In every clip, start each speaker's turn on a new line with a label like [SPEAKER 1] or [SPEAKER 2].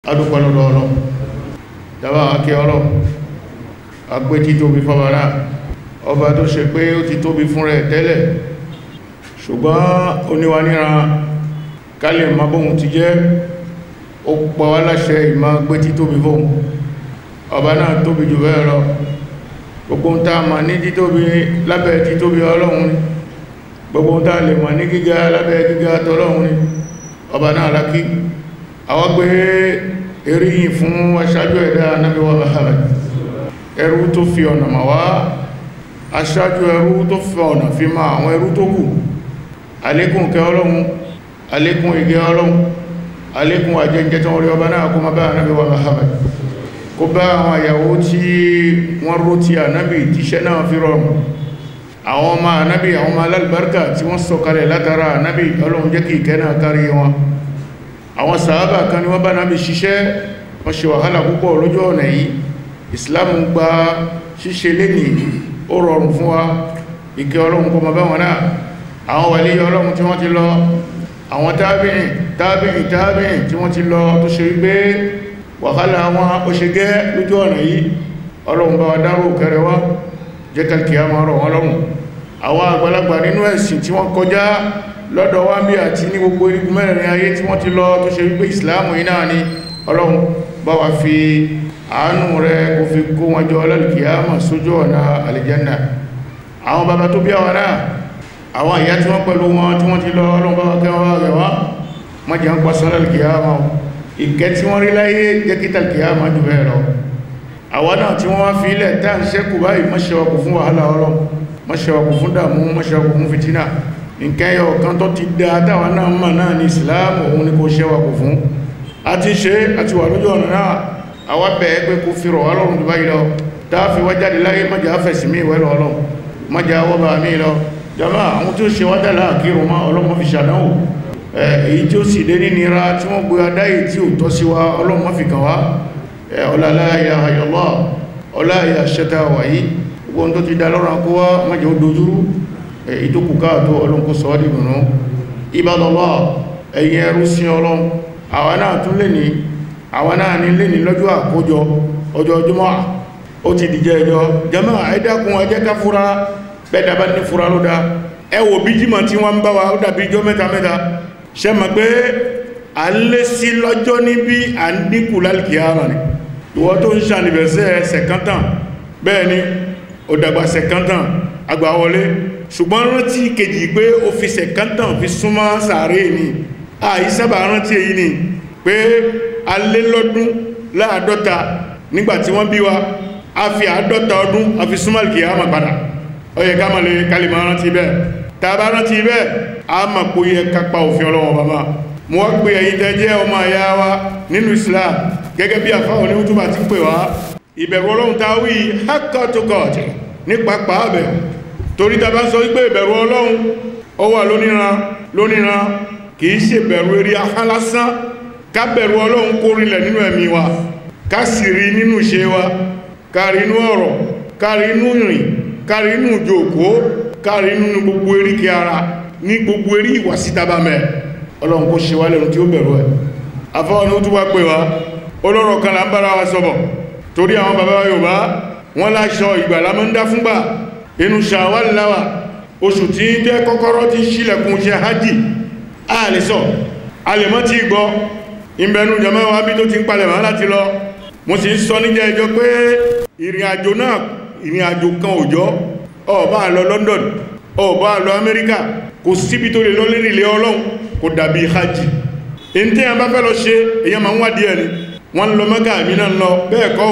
[SPEAKER 1] adúpẹ́ lọ́dọ̀ ọlọ́ dábà akẹ́ ọlọ́ agbé tí tóbi fọ́bàrá ọba tó ṣe pé ó ti tóbi fún rẹ̀ tẹ́lẹ̀ ṣùgbọ́n oníwa níra kálẹ̀ ma bóhun ti jẹ́ ó pọ̀ wá láṣẹ ìmá gbé tí tóbi fóhun ọba náà tóbi jù bẹ́ẹ̀ lọ gbogbo ń tàà ma ní títóbi lábẹ́ títóbi ọlọ́run ni gbogbo ń tàà lè ma ní gíga lábẹ́ gíga tọ́lọ́run ni ọba náà lákí àwọn gbé eríyìn fún aṣáájú ẹ̀dá Ànábì wa Muhammad ẹrú tó fi ọ̀nà mà wá aṣáájú ẹrú tó fi ọ̀nà fi ma àwọn ẹrú tó kù alékún kẹ ọlọ́run alékún igẹ ọlọ́run alékún àjẹjẹ tó rí ọba náà kó má bá Ànábì wa Muhammad kó bá àwọn àyàwó tí wọ́n ró ti Ànábì tíṣẹ́ náà fi rọrùn àwọn ọmọ Ànábì àwọn ọmọ alálùbáríkà tí wọ́n sọ̀kalẹ̀ látara Ànábì ọlọ́run jẹ́ kí ìkẹ́ náà kárí wọn àwọn sàábà kan ni wọ́n bá náà bí ṣiṣẹ́ wọ́n ṣe wàhálà púpọ̀ lójú ọ̀nà yìí islam gba ṣíṣe lẹ́nì ó rọrùn fún wa ìkẹ́ ọlọ́run kọmọ bá wọn náà àwọn wàlí ọlọ́run tí wọ́n ti lọ àwọn tábìnrin tábìnrin tábìnrin tí wọ́n ti lọ tó ṣe wípé wàhálà wọn ó ṣe gẹ́ lójú ọ̀nà yìí ọlọ́run bá wa dárò kẹrẹ wá jẹ́ kàkì àmọ́ ọ̀rọ̀ wọn lọ́rùn àwọn àgbàlagbà nínú ẹ̀sìn tí wọ́n kọjá lọ́dọ̀ wá bí àti ní gbogbo igun mẹ́rin ayé tí wọ́n ti lọ tó ṣe wípé ìsìláàmù yìí náà ni ọlọ́run bá wa fi àánú rẹ̀ kò fi kó wọn jọ lálùkìyàmà sójú ọ̀nà àlìjẹ́nà àwọn bàbá tó bí àwọn náà àwọn ìyá tí wọ́n pẹ̀lú wọn tí wọ́n ti lọ ọlọ́run bá wa kẹ́ wọn rẹ̀ wá wọ́n jẹ́ ń pàṣọ lálùkìyàmà ìkẹ́ tí wọ́n rí láyé jẹ́ kí tàlùkìyàmà jù bẹ́ẹ̀ lọ àwọn náà tí wọ́n wá fi ilẹ̀ tá à ń ṣẹ́kù báyìí mọ́ṣẹ́wọ́kù fún wàhálà ọlọ́run mọ́ṣẹ́wọ́kù fún dààmú mọ́ṣẹ́wọ́kù fún fìtínà nǹkan ẹyọ kan tó ti dá dáwà náà mọ̀ náà ní ìsìláàmù òun ni kò ṣẹ́wà kò fún a ti ṣe àti wà lójú ọ̀nà náà àwa bẹ̀ẹ́ pé kò fi rọ̀ wá lọ́rùn tó báyìí lọ táàfi wá jáde láyé mọ́jà fẹ̀sì mí ìwẹ́ lọ́lọ́ mọ́jà wọ́bà mí lọ jama àwọn tí ó ṣe wá dàlá àkírùn mọ́ ọlọ́mọ fi ṣàdánwò èyí tí ó sì dé ní nira tí wọ́n gbé adáyé tí ò tọ́ sí wa ọlọ́mọ fi kàn wá ọláláyà ayọ̀lọ́ ọláyà ṣẹta wàyí gbogbo tó ti dá lọ́rùn akówá mọ́jà ó dojúrú ìtókù káàtó ọlọ́nkó sọ́ọ́dì nùnú ìbádọ́lá ẹ̀yìn ẹrú sí ọlọ́n àwọn náà tún lè ní àwọn náà ní lè ní lọ́jọ́ àkójọ ọjọ́ ọjọ́mọ́ ó ti dìjẹ́ ẹjọ́ jẹ́mọ́ ẹ̀dẹ́kùn ẹjẹ́ ká fúra bẹ́ẹ̀dàbá ní fúra ló dá ẹ wò bí jímọ̀ tí wọ́n ń bá wa ó dàbí ijọ́ mẹ́ta mẹ́ta ṣe mọ̀ pé à ń lé sí lọ́jọ́ níbi à ń dínkù lálìkìyàmà ni ìwọ tó ń ṣànìbẹ̀sẹ̀ sẹ̀kántàn bẹ́ẹ̀ ni ó dàgbà sẹ̀kántàn àgbà wọlé ṣùgbọ́n rántí kejì pé ó fi sẹ̀kántàn fi súnmọ́ sàárè ní àìsábà rántí èyí ni pé a lé lọ́dún láàdọ́ta nígbàtí wọ́n bí wa a fi àádọ́ta ọdún a fi súnmọ́ kìyàmà padà ó yẹ ká mọ̀lẹ̀ kalìmọ̀ rántí bẹ́ẹ̀ tàbá rántí bẹ́ẹ̀ a mọ̀ pé yẹ kápa òfin ọlọ́wọ́ bàbá mo wá pé ẹ̀yin tẹ́ jẹ́ ọmọ àyà wa nínú Islam gẹ́gẹ́ bí àfáwọn ní wútúbà ti pè wá ìbẹ̀rù ọlọ́run ta wí hákàtúkọ̀ọ̀tì nípa pàábẹ̀ torí ta bá sọ wípé ìbẹ̀rù ọlọ́run ó wà lóníran lóníran kìí ṣe bẹ̀rù eré ahán lásán ká bẹ̀rù ọlọ́run kó rinlẹ̀ nínú ẹ̀mí wa ká sì rí nínú ṣe wa ká rí inú ọ̀rọ̀ ká rí inú ìrìn ká rí inú ìjòkó ká rí inú gbogbo eríkẹ ara ní gbogbo erí ìwà síta bá mẹ́ ọlọ́run kó ṣe wá lẹ́nu tí ó bẹ̀rù ẹ̀ afọ́wọ́n ó tún wá pè wá olórọ̀ kan là ń bára wa sọ̀bọ̀ torí àwọn bàbá Yorùbá wọ́n láṣọ ìgbàlá mọ́ ń dá fúngbà inú Ṣawwal láwà oṣù tí ń jẹ́ kọ́kọ́rọ́ tí ṣílẹ̀kùn ṣe hajji a lè sọ a lè mọ́ tí gbọ́ ìbẹ̀nu jẹmọ́ wa bí tó ti ń palẹ̀ máa láti lọ mo sì ń sọ níjẹ́ ẹjọ́ pé ìrìn àjò náà ìrìn àjò kan òjọ́ ó bá lọ London ó bá lọ Amẹ́ríkà kò síbi tó lè lọ lérí ilé Ọlọ́run kò dàbí hajji in tí a bá fẹ́ lọ ṣe èyàn máa ń wá díẹ̀ ni wọ́n lọ Mẹ́kà àmì náà lọ bẹ́ẹ̀ kọ́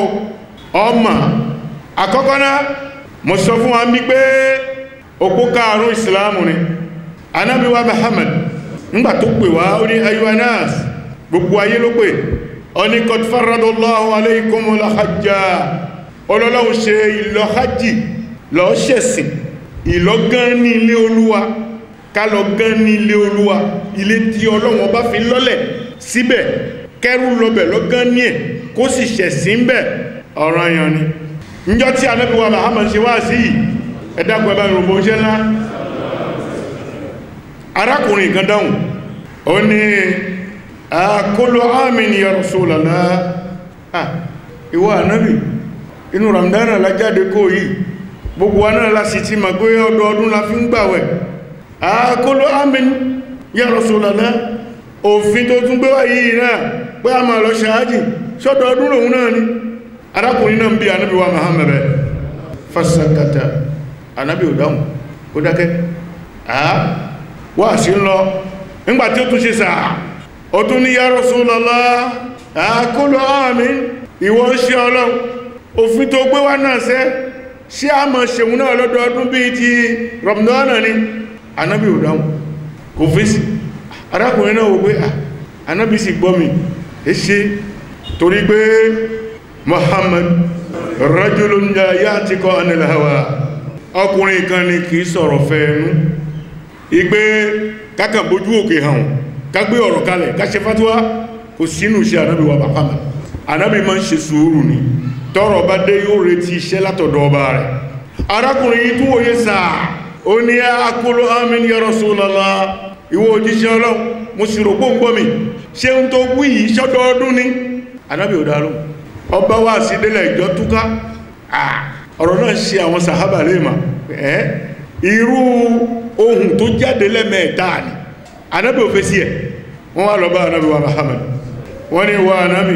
[SPEAKER 1] ọmọ àkọ́kọ́ náà mo sọ fún wa bí pé òpó karùn ìsìláàmù ni anábi wa Muhammad ńgbà tó pè wá ó ní ayuanas gbogbo ayé ló pè ọ ní qad faradallahu alaykumul hajja ọlọ́lọ́hun ṣe ìlọ hajji lọ ṣẹ̀sìn ìlọ́gán ní ilé olúwa ká lọ gán ní ilé olúwa ilé tí ọlọ́wọ́n bá fi lọ́lẹ̀ síbẹ̀ kẹrù lọbẹ̀ lọ́gán ní ẹ̀ kó sì ṣẹ̀sìn bẹ̀ ọ̀ranyàn ni níjọ́ tí Ànábì wa Muhammad ṣe wá sí ẹ̀dàkùn ẹ̀bá ìrùbọ̀ ṣẹ́ ńlá arákùnrin kan dáhùn ó ní àkólò àmìn ya Rasulullah ìwọ ànábì inú ramdana lájáde kó yìí gbogbo wa náà láti ti ma pé ọdọọdún la fi ń gbàwẹ̀ àkólò àmìn ya Rasulullah òfin tó tún gbé wá yìí náà pé a máa lọ ṣáájì ṣọ́dọọdún lòun náà ni arákùnrin náà ń bí ànábì wa Muhammad fasakata ànábì ò dáhùn ó dákẹ́ àá wà sí ń lọ nígbàtí ó tún ṣe sàá ó tún ní ya Rasulullah àkólò àmìn ìwọ ń ṣe ọlọ́run òfin tó gbé wá náà sẹ́ ṣé a mọ̀ ṣeun náà lọ́dọọdún bí ti rọ̀mùdánà ni anábì ò dáhùn kò fèsì arákùnrin náà wò pé anábì sì gbọ́ mi é ṣe torí pé Muhammad rajulun la ya'tiqu anil hawa ọkùnrin kan ni kìí sọ̀rọ̀ fẹ́ẹ̀nú ipé kákàn bójú òkè hàn kágbé ọ̀rọ̀ kalẹ̀ káṣẹ fatuwa kò sínú iṣẹ́ anábì wa Muhammad anábì máa ń ṣe sùúrù ni tọ́rọ̀ bá dé yóò retí iṣẹ́ látọ̀dọ̀ ọba rẹ̀ arákùnrin yìí tún wòye sáà ó ní akóló amin ya Rasulullah ìwọ òjíṣẹ́ ọlọ́run mo sì rò pòǹgbọ́ mi ṣe ń tó wí yìí ṣọ́dọọdún ni anábì ò dáró ọba wá sí délẹ̀ ìjọ túká ọ̀rọ̀ náà ṣe àwọn sàhábà lè mà ẹ́ irú ohun tó jáde lẹ́mẹ̀ẹ́ta ni anábì ò fẹ́ sí ẹ̀ wọ́n wá lọ bá anábì wa Muhammad wọ́n ní wa anábì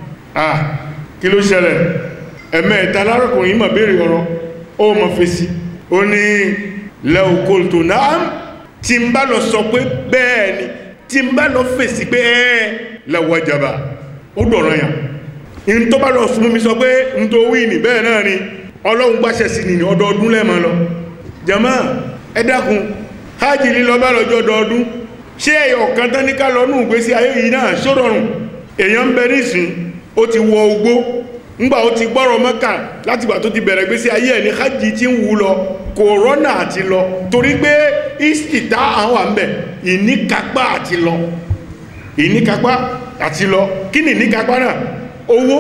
[SPEAKER 1] ah kí ló ṣẹlẹ̀ ẹ̀mẹ́ ìta lárọ̀kùnrin ma béèrè ọ̀rọ̀ ó ma fèsì ó ní lẹ́ọ̀kọ́lùtò náà tí ń bá lọ sọ pé bẹ́ẹ̀ ni tí ń bá lọ fèsì pé ẹ́ lẹ́wọ̀jàbà ó dọ̀rọ̀ yàn in tó bá lọ fún mi sọ pé n tó wí ní bẹ́ẹ̀ náà ni ọlọ́run gbáṣẹ́ sí ni ọdọọdún lẹ́ẹ̀mọ́ lọ jàmá ẹ dákun hajj lílọ bá lọ́jọ́ ọdọọdún ṣé ẹ̀yọ̀ kan tán ní ká lọ nù ìgbésí ayé yìí náà ṣó èèyàn ń bẹ nísìn ó ti wọ ogbó ńgbà ó ti gbọ́rọ̀ mọ́kà láti gbà tó ti bẹ̀rẹ̀ gbé sí ayé ẹ̀ ní hajj tí ń wú lọ kòrónà àti lọ torí pé ìsìtá àwọn àmbẹ̀ ìníkápá àti lọ ìníkápá àti lọ kí ni ìníkápá náà owó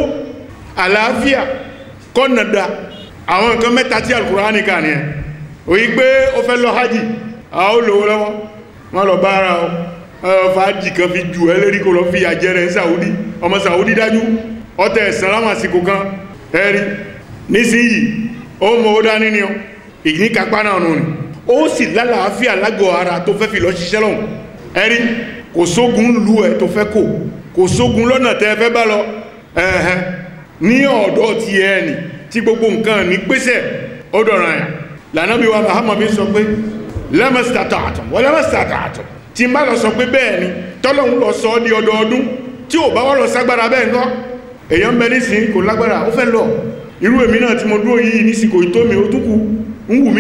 [SPEAKER 1] àlàáfíà kọ́nàdà àwọn nǹkan mẹ́ta tí Al-Qur'ani kà ní ẹ̀ òyí pé ó fẹ́ lọ hajj àwọn olówó lọ́wọ́ wọ́n lọ bá ara ọ fàájì kan fi jù ẹ́ lérí kó lọ fi àjẹrẹ ń Saudi ọmọ Saudi dájú ọtẹ ẹ̀sán láwọn àsìkò kan ẹ̀rí nísìnyí ó mọ ó dání ni ọ ìní kápá náà nù ní ó sì lálàáfíà lágọ̀ ara tó fẹ́ fi lọ ṣiṣẹ́ lọ́hùn ẹ̀rí kò sógun lu ẹ̀ tó fẹ́ kò kò sógun lọ́nà tẹ́ fẹ́ bá lọ ẹ̀hẹ́n ní ọ̀dọ̀ ti ẹ̀ nì tí gbogbo nǹkan ní pèsè ó dọ̀ràn yà lànàbí wa Muhammad sọ pé lẹ́mọ̀sítàtàtùm wọ́n lẹ́mọ̀sítàtàtùm tí n bá lọ sọ pé bẹ́ẹ̀ ni tọ́lọ́hun lọ sọ ọ́ di ọdọọdún tí ò bá wọ́n lọ ságbára bẹ́ẹ̀ ńkọ́ èyàn ń bẹ nísìn kò lágbára ó fẹ́ lọ irú èmi náà tí mo dúró yìí nísìn kò tó mi ó túnkù ń wù mí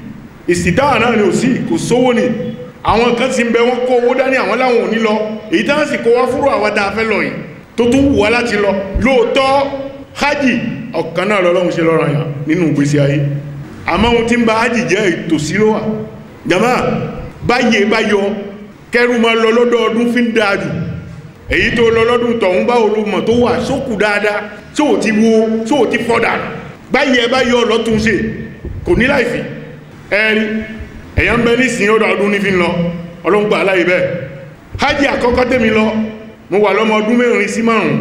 [SPEAKER 1] ìsìtáwà náà ni ò sí kò sówó ni àwọn kan ti ń bẹ wọ́n kó owó dání àwọn láwọn ò ní lọ èyí tán sì kó wá fúrò àwọn tá a fẹ́ lọ yìí tó tún wù wá láti lọ lóòótọ́ hajj ọ̀kan náà lọ́lọ́run ṣe lọ́rọ̀ yàn nínú ìgbésí ayé àmọ́ ohun tí ń ba hajj jẹ́ ìtòsí ló wà jàmá báyé báyọ kẹrù máa lọ lọ́dọọdún fi ń dáa jù èyí tó lọ lọ́dún tọ̀hún bá olùmọ̀ tó wà sókù dáadáa tí ò ti wo tí ò ti fọ́dà báyìí ẹ bá yọ lọ́tún ṣe kò ní láìfì ẹ̀rí ẹ̀yàn ń bẹ ní ìsìn ọdọ̀ ọdún ní fi ń lọ ọlọ́ngbà aláì bẹ́ẹ̀ hajj àkọ́kọ́ tèmi lọ mo wà lọ́mọ ọdún mẹ́rin sí márùn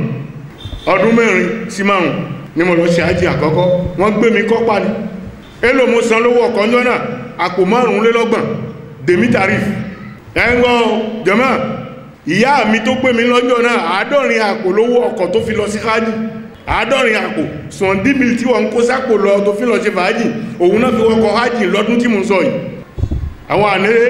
[SPEAKER 1] ọdún mẹ́rin sí márùn ni mo lọ ṣe hajj àkọ́kọ́ wọ́n gbé mi kọ́pá ni èlò mo san lówó ọkọ̀ ńjọ́ náà àpò márùnlélọ́gbọ̀n dèmí tarif ẹ̀ ń gbọ́ jẹ́mọ́ ìyá mi tó pè mí lọ́jọ́ náà àádọ́rin àpò lówó ọkọ̀ tó fi lọ sí hajj àádọ́rin àpò sọ̀ndí mil tí wọ́n kó sápò lọ tó fi lọ sí fàájì òun náà fi wọ́kọ̀ hajj lọ́dún tí mo sọ yìí àwọn ànílé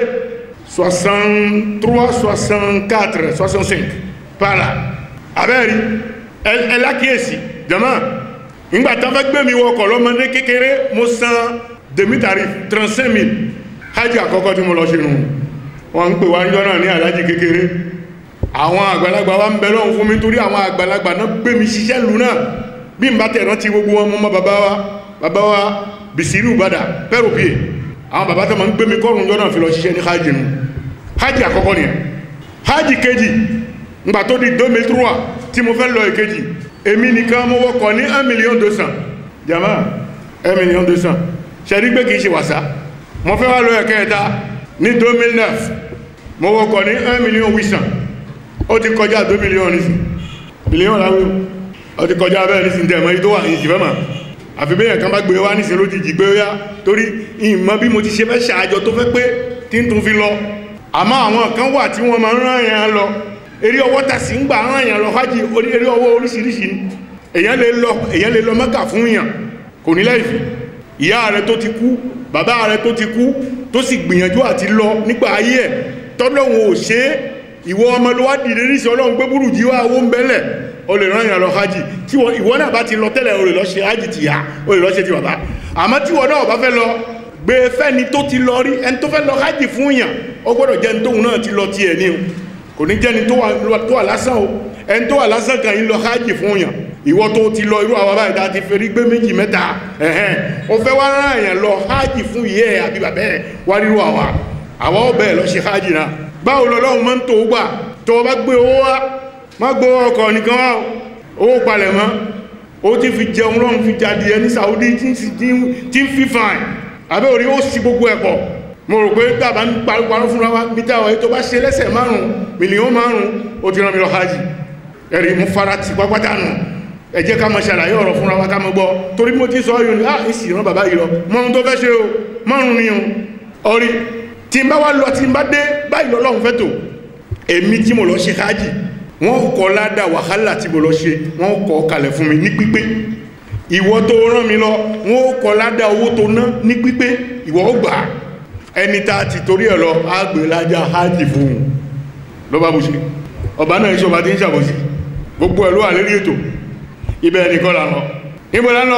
[SPEAKER 1] 63 64 65 pààlà abẹ́rí ẹlákíyèsí jama ìgbàtà fẹ́ gbé mi wọ́kọ̀ lọ́mọdé kékeré mo san demi tarif 35 mil hajj àkọ́kọ́ tí mo lọ ṣe nù wọ́n ń pè wá níjọ́ náà ní alájì kékeré àwọn àgbàlagbà wa ń bẹ lọ́hùn fún mi torí àwọn àgbàlagbà náà gbé mi ṣiṣẹ́ lù náà bí n bá tẹ̀ rántí gbogbo wọn mọ́ bàbá wa bàbá wa bìsírù bàdà pẹ́rùpìẹ̀ àwọn bàbá tó ma ń gbé mi kọ́rùn jọ náà fi lọ ṣiṣẹ́ ní hajj nù hajj àkọ́kọ́ nìyẹn hajj kejì ngbà tó di 2003 tí mo fẹ́ lọ ìkejì èmi nìkan mo wọkọ̀ ní 1 million 200 jama 1 million 200 ṣe rí pé kìí ṣe wàsá mo fẹ́ wá lọ ẹ̀kẹta ní 2009 mo wọkọ̀ ní 1 million 800 ó ti kọjá tó mílíọ̀nù sí mílíọ̀nù láwé ó ti kọjá bẹ́ẹ̀ ní sí tẹ̀mọ́ yí tó wà ní ìsìfẹ́ mà àfi bẹ́yàn kan bá gbé wá ní sí lójijì pé ó yá torí ìmọ̀ bí mo ti ṣe fẹ́ ṣàájọ tó fẹ́ pé tí ń tún fi lọ àmọ́ àwọn kan wà tí wọ́n máa ń rán èèyàn lọ eré ọwọ́ tà sí ń gbà rán èèyàn lọ hajj eré ọwọ́ oríṣiríṣi ni èèyàn lè lọ èèyàn lè lọ Mẹ́kà fún èèyàn kò ní láìfì ìyá rẹ̀ tó ti kú bàbá rẹ̀ tó ti kú tó sì gbìyànjú àti lọ nígbà ayé ẹ̀ tọ́lọ́hun ò ṣe é ìwọ ọmọ ló wá dìde ní ìṣẹ́ ọlọ́run gbé búrú jí wá owó ń bẹ́lẹ̀ o lè rán ìyàn lọ hajj tí ìwọ náà bá ti lọ tẹ́lẹ̀ o lè lọ ṣe hajj ti ya o lè lọ ṣe ti bàbá àmọ́ tí ìwọ náà bá fẹ́ lọ gbé fẹ́ni tó ti lọ rí ẹni tó fẹ́ lọ hajj fún yàn ó gbọ́dọ̀ jẹ́ ẹni tóun náà ti lọ tiẹ̀ ní o kò ní jẹ́ni tó wà lásán o ẹni tó wà lásán kan yìí lọ hajj fún yàn ìwọ tó ti lọ irú àwọn báyìí dáa ti fẹ́rí gbé méjì mẹ́ta ẹ̀hẹ́n o fẹ́ wá rán èèyàn lọ hajj fún ìyẹ́ ẹ̀ àbí bàbẹ́ ẹ̀ wá rírú àwa àwa ọbẹ̀ ẹ̀ lọ ṣe hajj náà báwo lọ́lọ́run máa ń tó gbà tó o bá gbé owó wá má gbé ọkọ̀ nìkan wá owó palẹ̀ mọ́ ó ti fi jẹun lọ́run fi jáde ẹni Saudi tí ń fi fine àbẹ́ orí ó sì gbogbo ẹ̀pọ̀ mo rò pé tàbá ń parúparú fúnra wa bí táwọn ètò bá ṣe lẹ́sẹ̀ márùn-ún mílíọ̀n márùn-ún ó ti rán mi lọ hajj ẹ̀rí mú fara ti pápátá nù ẹ jẹ́ ká mọ̀ ṣàlàyé ọ̀rọ̀ fúnra wa ká mọ̀ gbọ́ torí mo ti sọ yóò ní ah ìsì ìran bàbá yìí lọ mọ́ ohun tó fẹ́ ṣe o márùn ni o ọrí tí n bá wá lọ tí n bá dé báyìí lọ́lọ́run fẹ́ tò èmi tí mo lọ ṣe hájì wọ́n kọ́ ládà wàhálà tí mo lọ ṣe wọ́n kọ́ kalẹ̀ fún mi ní pípé ìwọ tó rán mi lọ wọ́n kọ́ ládà owó tó ná ní pípé ìwọ ó gbà ẹni tá a ti torí ẹ̀ lọ àgbè lájà hájì fún un ló bá bù ṣe ọba náà ìṣọba ti ń ṣàbòsí gbogbo ẹ̀ ló wà lérí ètò ibẹ̀ nìkan là lọ níbo lánà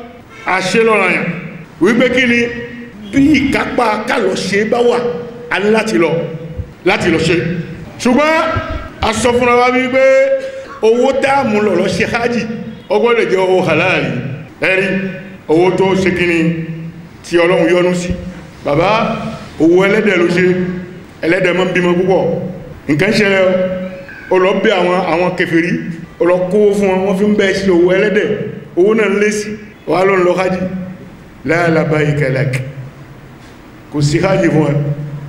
[SPEAKER 1] àṣẹ lọ́nà yàn wípé kí ni bí ìkápá kálọ̀ ṣe bá wà a ní láti lọ láti lọ ṣe ṣùgbọ́n a sọ fúnra wa wípé owó táàmù lọ lọ ṣe hájì ọgbọ́n lè jẹ́ owó halali ẹ̀rí owó tó ṣe kí ni tí ọlọ́run yọ́nú sí bàbá owó ẹlẹ́dẹ̀ ló ṣe ẹlẹ́dẹ̀ mọ́ bímọ púpọ̀ nǹkan ṣẹlẹ̀ ó lọ bí àwọn àwọn kèfèrí ọlọ́kówó fún wọn fi ń bẹ́ sí owó ẹlẹ́dẹ̀ owó náà lé sí wà ló ń lọ hajji láàlábá ìkẹlẹ̀k kò sí hajji fún ẹ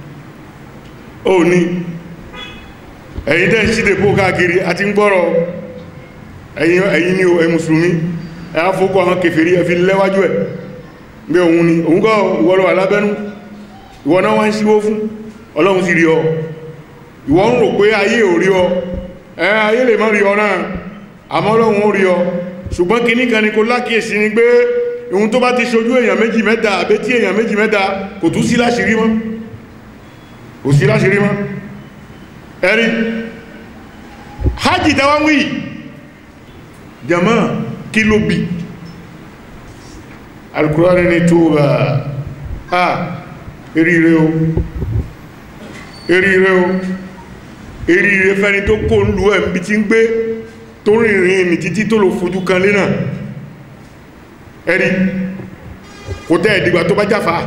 [SPEAKER 1] ó ní ẹ̀yin tẹ́ sí dèpó káàkiri àti ń gbọ́rọ̀ ẹ̀yin ni ẹ̀ mùsùlùmí ẹ̀ á fókọ àwọn kèfèrí ẹ̀ fi lẹ́wájú ẹ̀ bí òun ni òun kọ́ ìwọ́lọ́ alábẹ́nú ìwọ náà wá ń síwó fún ọlọ́run sì rí ọ ìwọ ń rò pé ayé ò rí ọ ẹ ayé lè má rí ọ náà àmọ́ Ọlọ́run ó rí ọ ṣùgbọ́n kì ní kan ní kó lákìísí ní pé ohun tó bá ti ṣojú èèyàn méjì mẹ́ta àbẹ́ tí èèyàn méjì mẹ́ta kò tún sí láṣìírí mọ́ kò sí láṣìírí mọ́ ẹ̀rí hajji tàwa wí jama kí ló bí Al-Qur'ani ní tó bá ha eríire o eríire o eríire fẹ́ni tó kó ń lú ẹ̀ bí tí ń gbé tó rìnrìn ní títí tó lò fojú kan lé náà ẹ̀rí kò tẹ́ ẹ̀dìgbà tó bá jáfà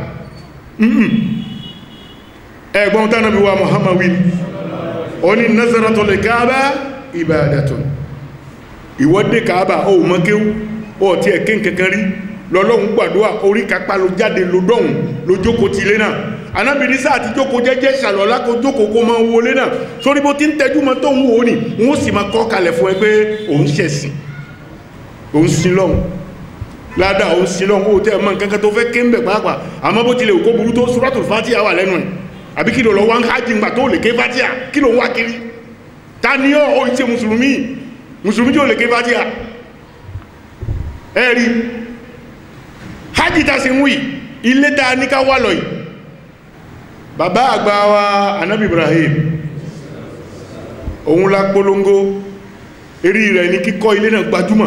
[SPEAKER 1] ẹgbọ́n tánà bí wa Muhammad wí ó ní nazaratul Kaaba ibadatun ìwọ́dé Kaaba ó mọ́kéwú ó tí ẹ̀kẹ́ kankan rí lọ́lọ́run gbàdúwà orí kápá ló jáde ló dọ́hùn ló jókòó ti lé náà anábìnrin sáà ti jókòó jẹ́jẹ́ ṣàlọ́lá kó jókòó kó máa wọlé náà sórí bó ti ń tẹ́jú mọ́ tó ń wò ní wọ́n sì máa kọ́ kalẹ̀ fún ẹ pé òun ṣẹ̀sìn òun sin lọ́hùn ládàá òun sin lọ́hùn ó tẹ́ ẹ mọ́ nǹkan kan tó fẹ́ ké ń bẹ̀ pàápàá àmọ́ bó tilẹ̀ òkó burú tó Suratul Fatiha wà lẹ́nu ẹ̀ àbí kí ló lọ wá ń hájì ńgbà tó lè ké Fatiha kí ló ń wá kiri ta ni ọ́ ó ṣe mùsùlùmí mùsùlùmí tí ó lè ké Fatiha ẹ rí hájì ta sí ń wí ilé ta ní ká wà lọ yìí bàbá àgbà wa anábì Ibrahim òun la polongo eré rẹ̀ ní kíkọ́ ilé náà gbajúmọ̀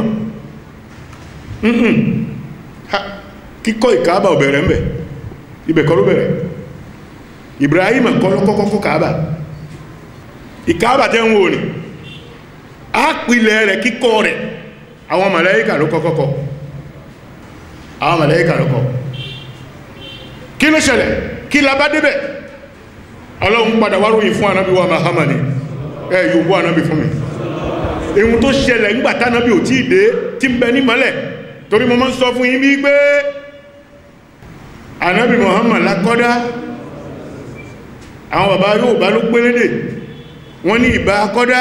[SPEAKER 1] kíkọ́ ìkáàbà ò bẹ̀rẹ̀ mẹ́ ibẹ̀ kọ́ ló bẹ̀rẹ̀ Ibrahim kọ́ ló kọ́kọ́ kọ́ káàbà ìkáàbà tẹ́ ń wò ní ápìlẹ̀ rẹ̀ kíkọ́ rẹ̀ àwọn màláíkà ló kọ́kọ́ kọ́ àwọn màláíkà ló kọ́ kí ló ṣẹlẹ̀ kí la bá débẹ̀ ọlọ́run padà wá ròyìn fún anábí wa Muhammad ẹ yóò bú anábí fún mi ohun tó ṣẹlẹ̀ ńgbàtá anábí ò tí ì dé tí ń bẹ ní mọ́lẹ̀ torí mo máa ń sọ fún yín bí pé anábí Muhammad lákọ́dá àwọn bàbá yóò bá ló gbélédè wọ́n ní ìbá kọ́dá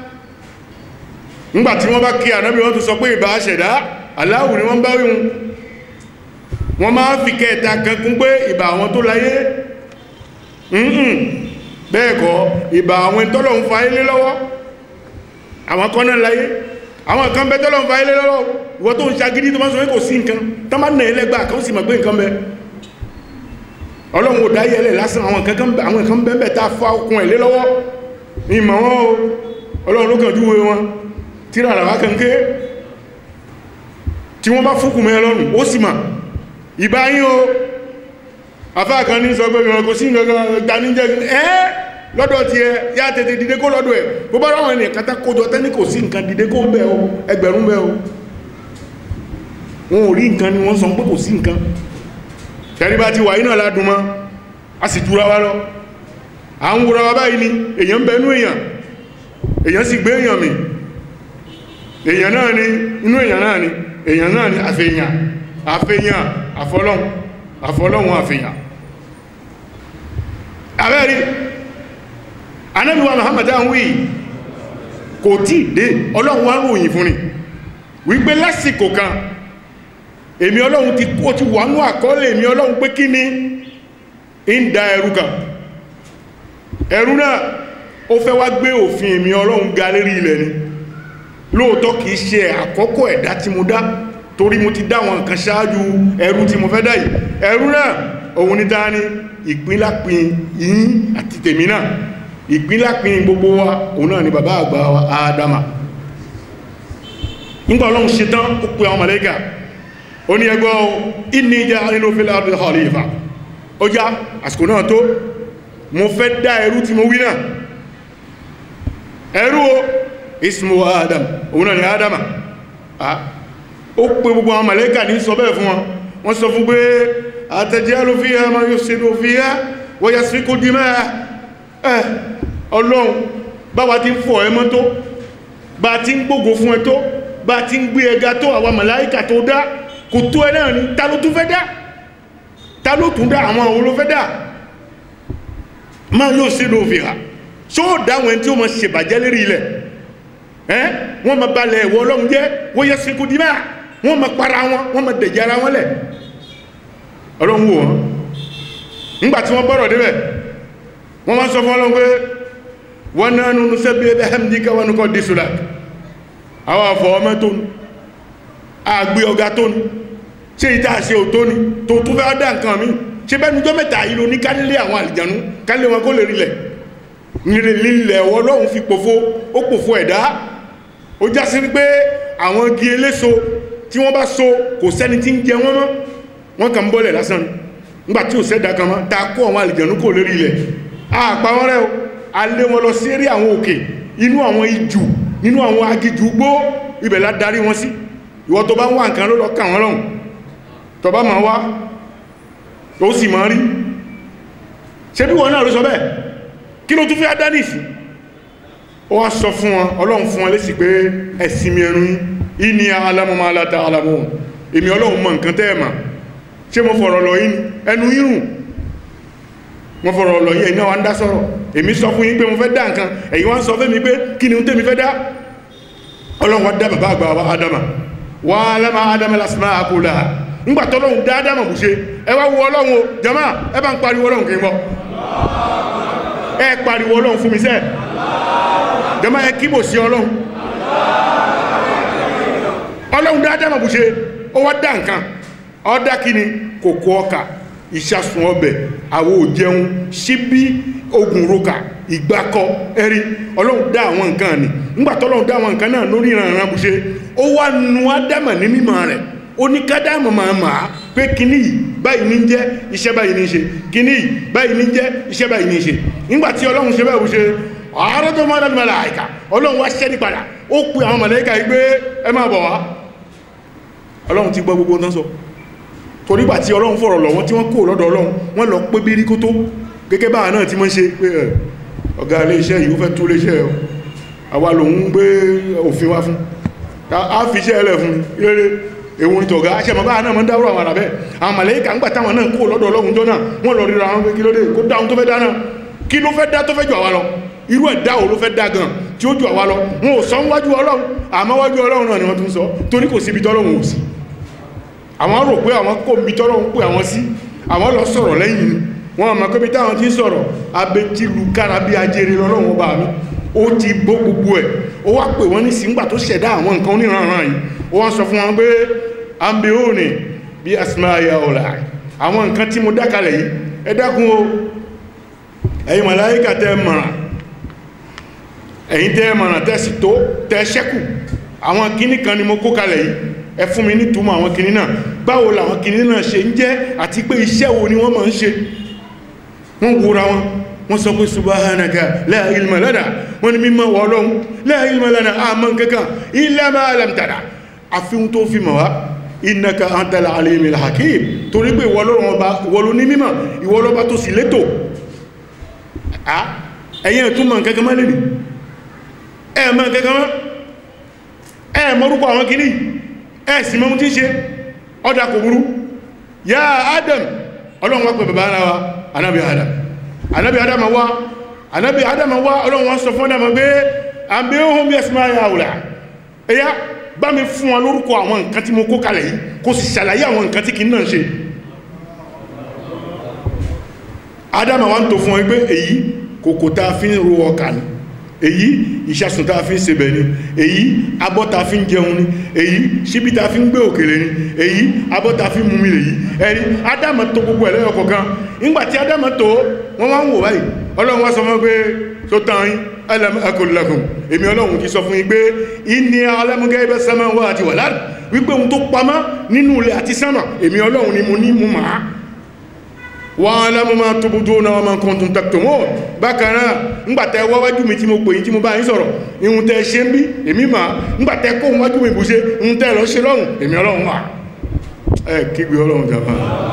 [SPEAKER 1] ńgbàtí wọ́n bá kí ànábì wọ́n tó sọ pé ìbá ṣẹ̀dá aláwù ni wọ́n bá wíhun wọ́n máa fi kẹta kan kún pé ìbá àwọn tó láyé ǹhùn bẹ́ẹ̀kọ́ ìbá àwọn tọ́lọ̀ ń fa ilé lọ́wọ́ àwọn kan náà láyé àwọn kan bẹ́ tọ́lọ̀ ń fa ilé lọ́wọ́ ìwọ tó ń ṣagídí tó máa sọ pé kò sí nǹkan tó máa nà ẹlẹ́gbà kan sì mọ̀ pé nǹkan bẹ ọlọ́run ò dáyé ẹlẹ́ lásán àwọn kan bẹ́ẹ̀ tá a fa okun ẹ̀ lé lọ́wọ́ ní ìmọ̀ wọn o ọlọ́run ló kàn júwe wọn tíra àràwá kan ké tí wọ́n bá fúnkù mẹ́ ọlọ́run ó sì mà ìbáyín o afá kan ní sọ pé ìrìn kò sí ìgbàníjẹ́ ẹ́ lọ́dọ̀ ti ẹ yá tètè dìde kó lọ́dọ̀ ẹ̀ bó bá ráwọn ènìyàn kátà kójọ tẹ́ní kò sí nǹkan dìde kó bẹ́ o ẹgbẹ̀rún bẹ́ o wọn ò rí nǹkan ni wọ́n sọ pé kò sí nǹkan tẹ́rí bá ti wà iná ládùn mọ́ a sì jura wa lọ à ń wúra wa báyìí ni èèyàn bẹnú èèyàn èèyàn sì gbé èèyàn mi èèyàn náà ni inú èèyàn náà ni èèyàn náà ni àfèèyàn àfèèyàn àfọlọ́hun àfọlọ́hun àfèèyàn abẹ́rí anábíwá Muhammad ahùn yìí kò tí dé ọlọ́run wá ròyìn fún ni wípé lásìkò kan èmi ọlọ́run ti kó ti wà ní àkọọ́lẹ̀ èmi ọlọ́run pé kí ni ń da ẹrú kan ẹrú náà ó fẹ́ wá gbé òfin èmi ọlọ́run ga lérí ilẹ̀ ni lóòótọ́ kìí ṣe àkọ́kọ́ ẹ̀dá tí mo dá torí mo ti dá wọn nǹkan ṣáájú ẹrú tí mo fẹ́ dá yìí ẹrú náà òun ní dání ìpínlápin yín àti tèmi náà ìpínlápin gbogbo wa òun náà ni bàbá àgbà wa Ádámà nígbà ọlọ́run ṣe tán ó pe àwọn màlẹ́kà ó ní ẹgbọ́ inni ja'ilun fil ardi khalifa ó já àsìkò náà tó mo fẹ́ dá ẹrú tí mo wí náà ẹrú o ismu adam òun náà ni adama ó pé gbogbo àwọn màlẹ́kà ní sọ bẹ́ẹ̀ fún wọn wọ́n sọ fún pé atajalu fiha man yufsidu fiha wa yasfiku dimaa ẹ̀ ọlọ́run báwa ti ń fọ̀ ẹ mọ́ tó bá ti ń gbógo fún ẹ tó bá ti ń gbé ẹga tó àwọn màláíkà tó dá kò tó ẹ náà ni ta ló tún fẹ́ dá ta ló tún dá àwọn òun ló fẹ́ dá máa yóò sínú òfin ha ṣó dáwọn ẹni tí ó mọ̀ ṣèbàjẹ́ lérí ilẹ̀ ẹ́ wọ́n ma balẹ̀ ẹ̀wọ̀ ọlọ́run jẹ́ wọ́n yẹ sínkú dìmá wọ́n ma para wọn wọ́n ma dẹ̀jẹ̀ ara wọn lẹ̀ ọlọ́run wò wọ́n nígbàtí wọ́n bọ́rọ̀ débẹ̀ wọ́n ma sọ fún ọlọ́run pé wọ́n náà nínú sẹ́bí ẹbẹ̀ hẹ́mdíkà wọn kọ́ dísùlá àwọn àfọ̀ ọmọ tó ní àgbé ọgá tó ní ṣe ìta àṣẹ ò tó ní tó tó fẹ́ dá nǹkan mi ṣe bẹ́ẹ̀ níjọ́ mẹ́ta yìí ló ní kálílé àwọn àlìjànú kálílé wọn kó lè rílẹ̀ nílẹ̀ ọlọ́run fi pòfo ó pòfo ẹ̀dá ó já sí pé àwọn igi eléso tí wọ́n bá so kò sẹ́ni tí ń jẹ wọ́n mọ́ wọ́n kàn ń bọ́lẹ̀ lásán nígbà tí ò sẹ́dá kan mọ́ ta kó àwọn àlìjànú kò lérí ilẹ̀ àpá wọn rẹ̀ o a lé wọn lọ sí eré àwọn òkè inú àwọn ijù nínú àwọn agijù gbó ibẹ̀ la darí wọn sí ìwọ tó bá ń wá nǹkan ló lọ kà wọ́n lọ́hùn tó bá máa wá ó sì máa rí ṣe bí wọn náà ló sọ bẹ́ẹ̀ kí ló tún fẹ́ dánìsì ó wá sọ fún wọn ọlọ́run fún wọn lésì pé ẹ̀sìn mi ẹnu yìí ní alámọ́mọ́ aláta alámọ́ èmi ọlọ́run mọ̀ nǹkan tẹ́ ẹ̀mà ṣé mo fọ̀rọ̀ lọ yìí ẹnu yìrùn mo fọ̀rọ̀ lọ yìí ẹ̀yin náà wá ń dá sọ̀rọ̀ èmi sọ fún yín pé mo fẹ́ dá nǹkan ẹ̀yin wá ń sọ fún mi pé kí ni tèmi fẹ́ dá ọlọ́run wá dá bàbá àgbà wa Ádámà wà alámà Ádámà lásìmá àkólà ńgbà tọ́lọ́run dá Ádámà bù ṣe ẹ wá wo ọlọ́run o jama ẹ bá ń pariwo ọlọ́run kì í mọ́ ẹ pariwo ọlọ́run fún mi sẹ́ jama ẹ kíbò sí ọlọ́run ọlọ́run dá Ádámà bù ṣe ó wá dá nǹkan ọdá kí ni kòkó ọkà ìṣàsùn ọbẹ̀ àwọ òjẹun síbí ogun roka ìgbàkọ ẹ̀rí ọlọ́run dá àwọn nǹkan ni ńgbàtọ́ ọlọ́run dá àwọn nǹkan náà lórí ìrànràn bù ṣe ó wá nu Ádámà ní mímọ̀ rẹ̀ ó ní kádàmù máa máa pé kíní yìí báyìí ní jẹ́ iṣẹ́ báyìí ní ṣe kíní yìí báyìí ní jẹ́ iṣẹ́ báyìí ní ṣe nígbàtí ọlọ́run ṣe bẹ́ẹ̀ bù ṣe ààrẹ tó máa dánimọ̀ láìka ọlọ́run wá ṣẹ́ ní padà ó pe àwọn màláíkà yìí pé ẹ máa bọ̀ wá ọlọ́run ti gbọ́ gbogbo tán sọ torígbà tí ọlọ́run fọ̀rọ̀ lọ́wọ́ tí wọ́n kó lọ́dọ̀ ọlọ́run wọ́n lọ pé bírí kó tó gẹ́gẹ́ báà náà tí wọ́n ṣe pé ẹ̀ ọ̀gá ilé iṣẹ́ yìí ó fẹ́ tó lé iṣẹ́ ẹ̀ àwa lòun gbé òfin wá fún a fi iṣẹ́ ẹlẹ̀ fún rere èwo ní tọ̀gá aṣẹ́ mọ̀bá náà mọ́ dáwọ́ àwọn àràbẹ́ àwọn màlẹ́kà ń gbà táwọn náà kó lọ́dọ̀ ọlọ́run jọ náà wọ́n lọ ríra wọn pé kí ló dé kó dáhùn tó fẹ́ dá náà kí ló fẹ́ dá tó fẹ́ jù àwa lọ irú ẹ̀dá wo ló fẹ́ dá gan tí ó jù àwa lọ wọn ò sọ wájú ọlọ́run àmọ́ wájú ọlọ́run náà ni wọ́n tún sọ torí kò síbi tọ́lọ́run ò sí àwọn rò pé àwọn kò mi tọ́lọ́run pé àwọn sí àwọn lọ sọ̀rọ̀ lẹ́yìn ni wọ́n mọ̀ pé bí táwọn ti ń sọ̀rọ̀ abẹ́tílu kára bí ajere lọ́lọ́run ọba mi ó ti bó gbogbo ẹ̀ ó wá pè wọ́n ní síngbà tó ṣẹ̀dá àwọn nǹkan oníranran yìí ó wọ́n sọ fún wọn pé ambeone bí asmaya ọ̀la àwọn nǹkan tí mo dákalẹ̀ yìí ẹ dákun o ẹ̀yin màláíkà tẹ́ mọ̀ràn ẹ̀yin tẹ́ mọ̀ràn tẹ́ sì tó tẹ́ ṣẹ́kù àwọn kíní kan ni mo kó kalẹ̀ yìí ẹ fún mi ní túmọ̀ àwọn kíní náà báwo làwọn kíní náà ṣe ń jẹ́ àti pé iṣẹ́ wo ni wọ́n máa ń ṣe wọ́n wúra wọn wọ́n sọ pé subhanaka la ilma lana wọ́n ni mímọ̀ wọ́ ọlọ́run la ilma lana àmọ́ kankan illa ma allamtana àfihun tó fi mọ̀ wá innaka antal alimul hakim torí pé ìwọ lọ́rọ̀ ọba ìwọ ló ní mímọ̀ ìwọ lọ́ba tó sì létò ẹ̀yẹn tún mọ̀ kankan mọ́ lè ní ẹ̀ mọ̀ kankan mọ́ ẹ̀ mọ́rúkọ àwọn kìíní ẹ̀ sì mọ́ tí ń ṣe ọdá kò burú ya adam ọlọ́run wá pẹ̀ bàbá ara wa anábi adam anábi adam wá anábi adam wá ọlọ́run wá sọ fún adam pé àbí ohun bí ẹsùn máa yà wùlà ẹ̀yà bá mi fún wọn lórúkọ àwọn nǹkan tí mo kó kalẹ̀ yìí kó sì ṣàlàyé àwọn nǹkan tí kì í náà ṣe adama wa ń tó fún wọn pé èyí kòkò tá a fi ń ro ọkà ni èyí ìṣàsùn tá a fi ń sebẹ̀ ni èyí abọ́ tá a fi ń jẹun ni èyí ṣíbí tá a fi ń gbé òkèlè ni èyí abọ́ tá a fi ń mumi lèyí ẹ̀rí adama tó gbogbo ẹ̀lẹ́yọ̀ kọ̀ọ̀kan nígbàtí adama tó wọ́n wá ń wò báyìí ọlọ́run wá sọ fún pé tó tán yín alam aqul lakum èmi ọlọ́run ti sọ fún yín pé inni a'lamu ghaiba samawati wal ard wípé ohun tó pamọ́ nínú ilẹ̀ àti sánmà èmi ọlọ́run ni mo ní mú màá wa a'lamu ma tubduna wa ma kuntum taktumun bákan náà ńgbàtẹ́ wáwájú mi tí mo pè yín tí mo bá yín sọ̀rọ̀ ihun tẹ́ ṣe ń bí èmi mà ńgbàtẹ́ kó wájú mi bù ṣe ihun tẹ́ lọ ṣe lọ́rùn èmi ọlọ́run wà ẹ kígbe ọlọ́run jàmá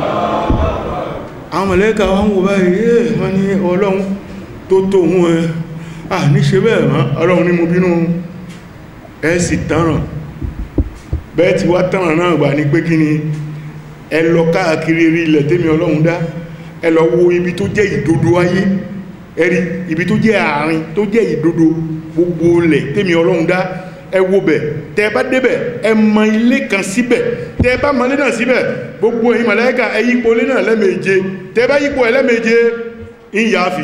[SPEAKER 1] àwọn mọ̀lẹ́kà wọn wò báyìí wọ́n ní ọlọ́run tó tó hún ẹ à ní ṣe bẹ́ẹ̀ mọ́ ọlọ́run ní mo bínú ẹ sì tánràn bẹ́ẹ̀ ti wá tánràn náà gbà ní pé kí ni ẹ lọ káàkiri rí ilẹ̀ tẹ́mi ọlọ́run dá ẹ lọ wo ibi tó jẹ́ ìdodo ayé ẹ̀rí ibi tó jẹ́ àárín tó jẹ́ ìdodo gbogbo ilẹ̀ tẹ́mi ọlọ́run dá ẹ wo bẹ̀ tẹ́ bá débẹ̀ ẹ mọ ilé kan síbẹ̀ tẹ́ bá mọ ilé náà síbẹ̀ gbogbo ẹ̀yin màláíkà ẹ yípo ilé náà lẹ́mẹ̀ẹ́je tẹ́ bá yípo ẹ̀ lẹ́mẹ̀ẹ́je ń yà á fi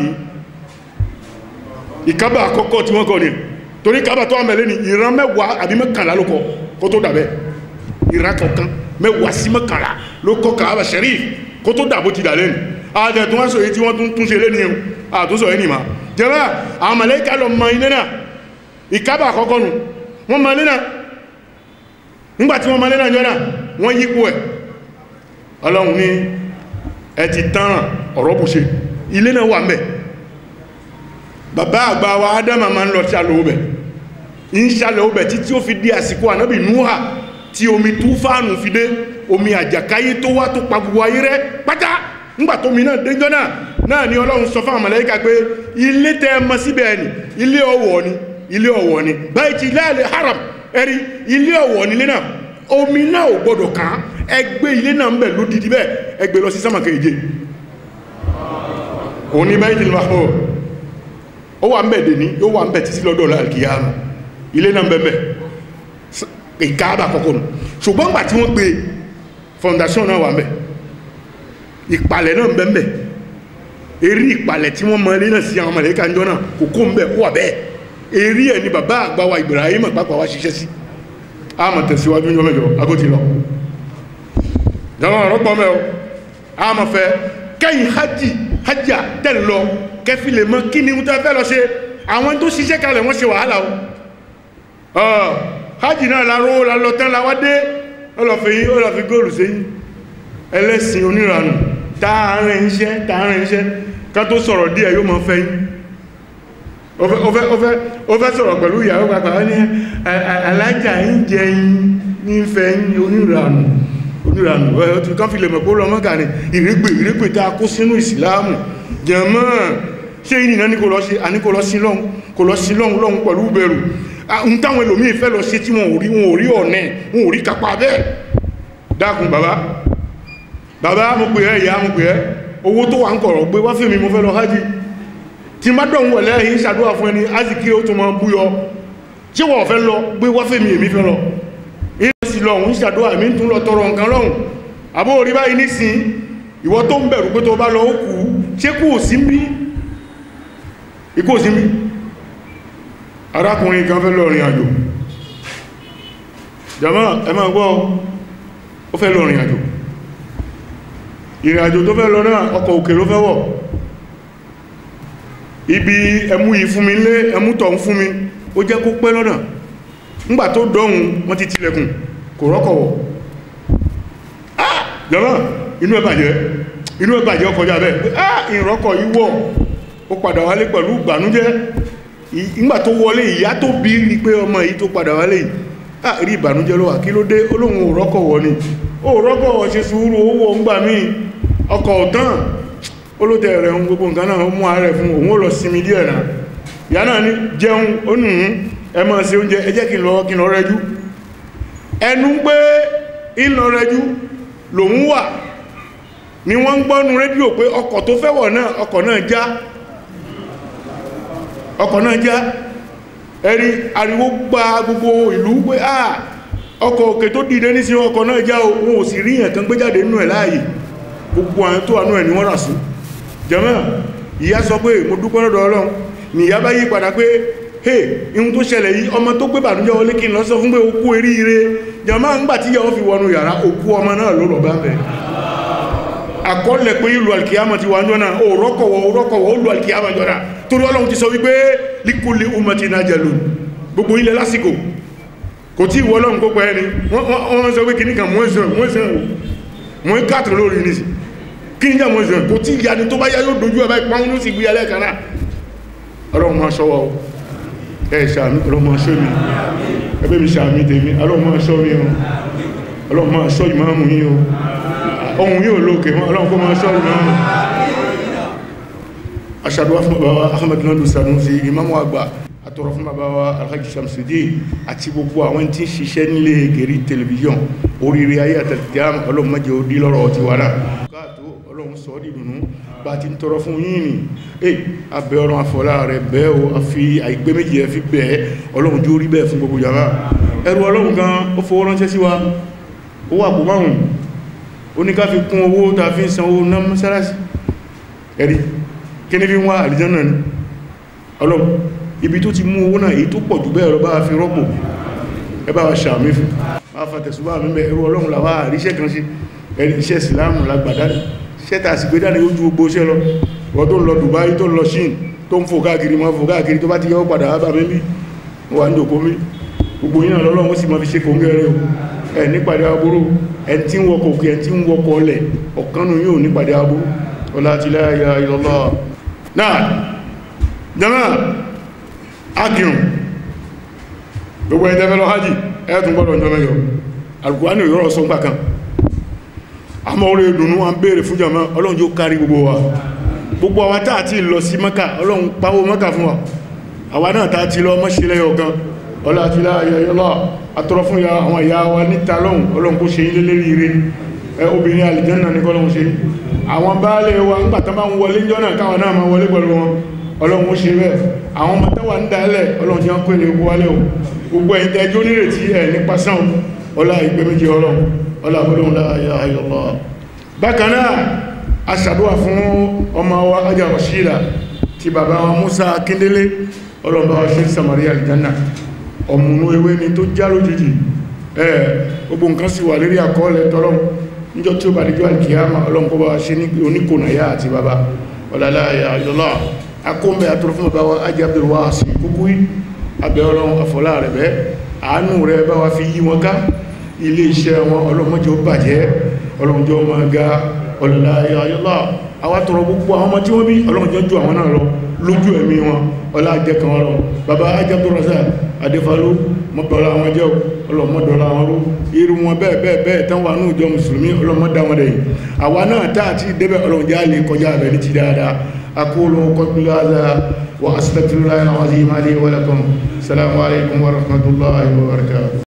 [SPEAKER 1] ìkábà àkọ́kọ́ tí wọ́n kọ́ ni torí kábà tó àmẹ́lẹ́ ni ìran mẹ́wàá àbí mẹ́kànlá ló kọ kó tó dàbẹ́ ìran kọ̀ọ̀kan mẹ́wàá sí mẹ́kànlá ló kọ́ kábà sẹ́ríf kó tó dàbó ti dà lẹ́nu ààdẹ̀ tó wọ́n sọ èyí tí wọ́n tún ṣe lé ní ẹ̀hùn àtúnsọ ẹni ma jẹ́rẹ́ àwọn màláíkà lọ mọ ilé náà ìkábà àkọ́kọ́ nù wọ́n mọ ilé náà nígbàtí wọ́n mọ ilé náà jọ náà wọ́n yípo ẹ̀ ọlọ́run ní ẹ ti tán ọ̀rọ̀ bù ṣe ilé náà wà mẹ́ bàbá àgbà wa adama ma ń lọ ṣàlẹ̀ obẹ̀ ń ṣàlẹ̀ obẹ̀ títí ó fi dé àsìkò ànábì núhà tí omi túfánù fi dé omi àjàkáyé tó wá tó pa gbogbo ayé rẹ́ pátá ńgbà tó mi náà déjọ́ náà náà ni ọlọ́run sọ fáwọn màláíkà pé ilé tẹ́ mọ síbẹ̀ ni ilé ọ̀wọ̀ ni ilé ọ̀wọ̀ ni bayti láàlẹ̀ haram ẹ̀rí ilé ọ̀wọ̀ nílé náà omi náà ò gbọdọ̀ kàn ẹgbẹ́ ilé náà ń bẹ̀ lódìdí bẹ́ẹ̀ ẹgbẹ́ lọ sí sámà keje òní Baytul Mahmur ó wà ń bẹ̀ dèní yóò wà ń bẹ̀ títí lọ́dọ̀ alkiyama ilé náà ń bẹ̀ bẹ̀ ìkáàbà kọ̀kọ́ nù ṣùgbọ́n gbà tí wọ́n gbé fondation náà wà ń bẹ̀ ìpàlẹ̀ náà ń bẹ̀ ń bẹ̀ eré ìpàlẹ̀ tí wọ́n mọ ilé náà sí àwọn mọ̀lẹ́kà ń jọ náà kò kó ń bẹ̀ ó wà bẹ́ẹ̀ eré ẹ̀ ni bàbá àgbà wa Ibrahim àpapọ̀ wa ṣiṣẹ́ sí a mọ̀ tẹ̀síwájú ní ọmọjọ́ agóti lọ jọmọ́ ọ̀rọ̀ pọ̀ mẹ́ o a mọ̀ fẹ́ kẹ́yìn hajji hajjá tẹ́ lọ kẹfì lè mọ́ kí ni wọ́n tẹ́ fẹ́ lọ ṣe àwọn tó ṣiṣẹ́ kalẹ̀ wọ́n ṣe wàhálà o hajji náà láró lálọ tán la wá dé ọlọ́fẹ́ yí ọlọ́fẹ́ góòlù sí ẹlẹ́sìn oníranù tààrin iṣẹ́ tààrin iṣẹ́ ká tó sọ̀rọ̀ díẹ̀ yóò mọ́ fẹ́ yín ó fẹ́ sọ̀rọ̀ pẹ̀lú ìyàwó pàpàá ní alájà ń jẹ yín ní fẹ́ yín oníranù oníranù ẹ̀ tí kan fi lè mọ̀ pé lọ́mọ́gà ní ìrégbè ìrégbè tá a kó sínú ìsìláàmù jẹ̀mọ́ ṣé ìnìyàn ní kò lọ sí àníkò lọ sí lọ́hun kò lọ sí lọ́hun lọ́hun pẹ̀lú bẹ̀rù ń táwọn ẹlòmíì fẹ́ lọ sí tí wọn ò rí wọn ò rí ọ̀nẹ́ wọn ò rí kápá bẹ́ẹ̀ dákun bàbá bàbá mo pè ẹ́ ìyá mo pè ẹ́ owó tó wà ń kọ̀rọ̀ gbé wá fèmí mo fẹ́ lọ hájì
[SPEAKER 2] tí má dọ̀hún wọ̀ lẹ́yìn ṣàdúrà fún ẹni azikiri ó tún máa búyọ tí wọ́n fẹ́ lọ gbé wáfẹ́ mi èmi fẹ́ lọ ìlú sí lọ òun ṣàdúrà èmi tún lọ tọrọ nǹkan lọ́hùn àbó orí báyìí nísìn ìwọ tó ń bẹ̀rù pé tó bá lọ ó kú ṣé kú sí bí ikú sí bí arákùnrin kan fẹ́ lọ rìn àjò jàmá ẹ máa gbọ́ ó fẹ́ lọ rìn àjò ìrìn àjò tó fẹ́ lọ náà ọkọ̀ òkè ló fẹ́ wọ̀ ibi ẹmú yìí fún mi lé ẹmú tọ̀ ń fún mi ó jẹ́ kó pẹ́ lọ́nà ńgbà tó dọ́hun wọ́n ti tilẹ̀kùn kò rọ́kọ̀wọ̀ ah jàmá inú ẹ bàjẹ́ inú ẹ bàjẹ́ ọkọjá bẹ́ẹ̀ ah ìrọ́kọ̀ yìí wọ̀ ó padà wálé pẹ̀lú ìbànújẹ́ ìgbà tó wọlé ìyá tó bí rí pé ọmọ yìí tó padà wálé yìí ah rí ìbànújẹ́ ló wà kí ló dé olóhun ò rọ́kọ̀wọ̀ ni ó rọ́kọ̀wọ̀ ṣe sùúrù owó ń gbà míì ọkọ̀ ọ̀tán olóòtẹ̀ rẹ̀ ń gbogbo nǹkan náà mú ààrẹ fún òun ó lọ sinmi díẹ̀ náà ìyá náà ní jẹun ó nù ún ẹ máa ṣe oúnjẹ ẹ jẹ́ kí n lọ kí n lọ rẹjú ẹnu pé ń lọ rẹjú lòun wà ni wọ́n ń gbọ́nu rédíò pé ọkọ̀ tó fẹ́ wọ̀ náà ọkọ̀ náà já ọkọ̀ náà já ẹ̀rí ariwo gba gbogbo ìlú pé à ọkọ̀ òkè tó dìde ní sí ọkọ̀ náà já ohun ò sì rí yàn kan gbé jáde nínú ẹ̀ láàyè gbogbo àwọn tó wà náà ni wọ́n rà sí jẹ́mọ́ ìyá sọ pé mo dúpẹ́ lọ́dọ̀ ọlọ́run ni ìyá bá yí padà pé hey ihun tó ṣẹlẹ̀ yìí ọmọ tó gbé bànújẹ́ wọlé kí n lọ sọ fún pé okú eríire jẹ́mọ́ ń gbà tí ìyàwó fi wọnú yàrá okú ọmọ náà ló lọ bá bẹ̀ àkọọ́lẹ̀ pé ìlú alkiyama ti wà jọ́nà ó rọ́kọ̀wọ́ ó rọ́kọ̀wọ́ ó lù alkiyama jọ́nà torí ọlọ́run ti sọ wípé líkúlé umati nájẹ̀lú gbogbo ilẹ̀ lásìkò kò tí ìwọ ọlọ́run kó pẹ́ ẹni wọ́n sọ pé kì ní kan mọ́ẹ̀sán mọ́ẹ̀sán mọ́ kàtàrà lórí ní sí kí ní jẹ́ mọ́ẹ̀sán kò tí ìyá ni tó bá yá yóò dojú ẹ̀bá ìpáwọn ló sì gbé alẹ́ kan náà ọlọ́run máa ṣọ́wọ́ ẹ̀ ṣàmì ọlọ́run máa ṣọ́ mi ẹgbẹ́ mi ṣàmì tèmi ọlọ́run máa ṣọ́ mi ọlọ́run máa ṣọ́ ìmáàmù yín o ohun yóò lókè wọn ọlọ́run kó máa ṣọ́ ìmáàmù aṣàdúwà fún bàbá Ahmed Nadu Sanusi ìmáàmù àgbà àtọrọ fún bàbá wa Alhaji Shamsuddin àti gbogbo àwọn tí ń ṣiṣẹ́ nílé gẹ̀rí tẹlifíṣọ̀n oríire ayé àtàlìkíyàmù ọlọ́run má jẹ́ ó dí lọ́rọ̀ ti wà náà káàtó ọlọ́run sọ ọ́ dìdùnú bá ti ń tọrọ fún yín ni ẹ abẹ́ ọ̀rọ̀ àfọlá rẹ̀ bẹ́ẹ̀ o a fi àìgbé méjì ẹ fi bẹ́ẹ̀ ọlọ́run jó rí bẹ́ẹ̀ fún gbogbo yàrá ẹrù ọlọ́run gan ó fowó ránṣẹ́ sí wa owó àpò márùn ó ní ká fi kún owó tá a fi ń san owó ná mọ́sálásí ẹ̀rí kí ní fi ń wá àlìjánà ni ọlọ́run ibi tó ti mú owó náà èyí tó pọ̀ jù bẹ́ẹ̀ lọ bá fi rọ́pò ẹ bá wa ṣàmì fún wá fàtẹ̀sùbá mímẹ̀ ẹrù ọlọ́run làwá àríṣẹ́ kan sí iṣẹ́ ìsìláàmù lágbàdá ṣẹ́ta sì gbé dání ojú gbogbo iṣẹ́ lọ wọ́n tó ń lọ Dubai tó ń lọ Ṣín tó ń fò káàkiri mọ́ fò káàkiri tó bá ti yọ́ padà wá bá mi bí wà ń dòkó mi gbogbo yìí náà lọ́lọ́run ó sì máa fi ṣe kòńgẹ́ rẹ̀ o ẹ̀ nípàdé aburú ẹ̀ tí ń wọkọ̀ òkè ẹ̀ tí ń wọkọ̀ ọlẹ̀ ọ̀kanú yóò nípàdé aburú ọlá ti la ilaha illallah náà jama akirun gbogbo ẹ̀ tẹ́fẹ́ lọ hajji ẹ̀ tún gbọ́dọ̀ jọ mẹ́jọ alùkùránì yọ́rọ̀ sọ gbà kan àmọ́ orí ìdùnnú wọn béèrè fún jàmá ọlọ́run yóò kárí gbogbo wa gbogbo àwa táà ti lọ sí mọ́kà ọlọ́run pàwọ́ mọ́kà fún wa àwa náà táà ti lọ mọ́ṣílẹ̀ ọ̀gan ọlá àti láàyẹ̀yọ́lá àtọrọ fún ya àwọn ìyá wa níta lọ́hùn ọlọ́run kó ṣe ilé lérí ire ẹ obìnrin àlìjánà ní kọ́lọ́run ṣe àwọn baálé wa ńgbà tán bá ń wọlé jọ́nà káwọn náà máa wọlé pẹ̀lú wọn ọlọ́run ó ṣe bẹ́ẹ̀ àwọn ọmọ táwà ń dálẹ̀ ọlọ́run ti ń kó ilé wálẹ̀ o gbogbo ẹ̀yin tẹ́jọ́ nírètí ẹ̀ nípa sàn ọlá ìgbé méjì ọlọ́run ọlá ọlọ́run láàyà ayọ̀lọ́ bákan náà a ṣàdúwà fún ọmọ wa ajá Rashida ti bàbá wa Musa Akíndélé ọlọ́run bá wa ṣe Samaria aljanna ọmọnú ewé ni tó já lójijì ẹ̀ gbogbo nǹkan sì wà lérí àkọọ́lẹ̀ tọ́lọ́run níjọ́ tí ó bá díjọ́ alkiyama ọlọ́run kó bá wa ṣe ní oníkònàyà àti bàbá ọlá láàyà ayọ̀lọ́ akóńbẹ̀ àtúrọ̀ fún bàbá wa ajá Abdulwasi kúkú abẹ́ ọlọ́run àfọlá rẹ̀ bẹ́ àánú rẹ̀ bá wa fi yí wọn ká ilé iṣẹ́ wọn ọlọ́mọjọ́ bàjẹ́ ọlọ́mọjọ́ ma ga ọlọ́lá ayọ́lá àwọn tọrọ gbogbo àwọn ọmọ tí wọ́n bí ọlọ́mọjọ́ jù àwọn náà lọ lójú ẹ̀mí wọn ọlá ajẹ́kan ọlọ́ bàbá ajábọ̀rọ̀sá adéfalú mọ́dọ̀lá wọn jẹ́ ọlọ́mọdọ̀lá wọn rú irú wọn bẹ́ẹ̀ bẹ́ẹ̀ bẹ́ẹ̀ tán wà ní ìjọ mùsùlùmí ọlọ́mọdá wọn dẹ̀yìn àwa náà tá àti débẹ̀ ọlọ́mọjá lè kọjá abẹ́ ní ti dáadáa أقول قبل هذا وأستغفر الله العظيم لي ولكم السلام عليكم ورحمة الله وبركاته